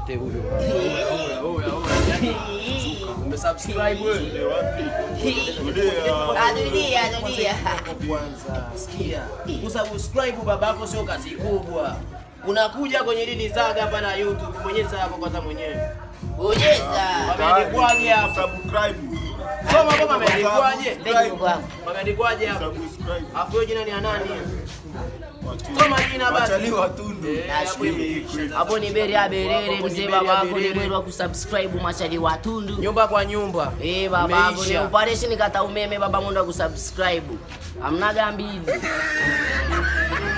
yote huyo. Oya, oya, oya. Yaani, Umesubscribe wewe? Adunia, adunia. Kwanza sikia, kusubscribe babako sio kazi kubwa. Unakuja kwenye dini zaga hapa na YouTube, bonyeza hapo kwanza mwenyewe. Bonyeza. Wameandikwaje hapo? Subscribe. Soma kama wameandikwaje? Mbegu kwako. Wameandikwaje hapo? Subscribe. Afu hiyo jina ni ya nani? Soma jina basi. Wachaliwa tundu. Eh, hapo imeisha. Hapo ni beri ya berere, Hapo ni mzee beri ya babako ni berere. beri wa kusubscribe machali watundu. Nyumba kwa nyumba. Eh, babangu ni Imeisha. operation kata umeme baba mundu wa kusubscribe. Amna gambili.